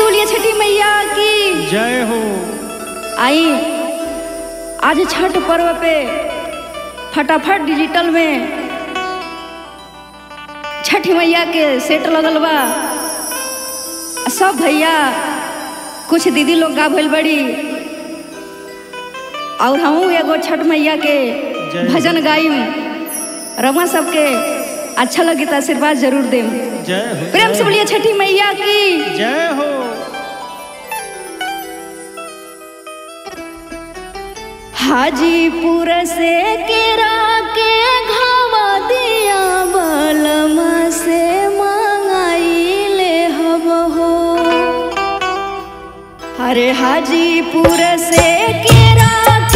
बोलिए छठी मैया की जय हो आई आज छठ पर्व पे फटाफट डिजिटल में छठ मैया के सेट लगल बा सब भैया कुछ दीदी लोग गा भइल बड़ी और हमहू एगो छठ मैया के जय। भजन गाइम रमा सबके अच्छा लगी तो आशीर्वाद जरूर देम जय हो प्रेम से जय बोलिए छठी मैया की हो। जय हो हाजीपुर से केरा के घावा दिया बलम से मंगाइले हब हो अरे हाजीपुर से केरा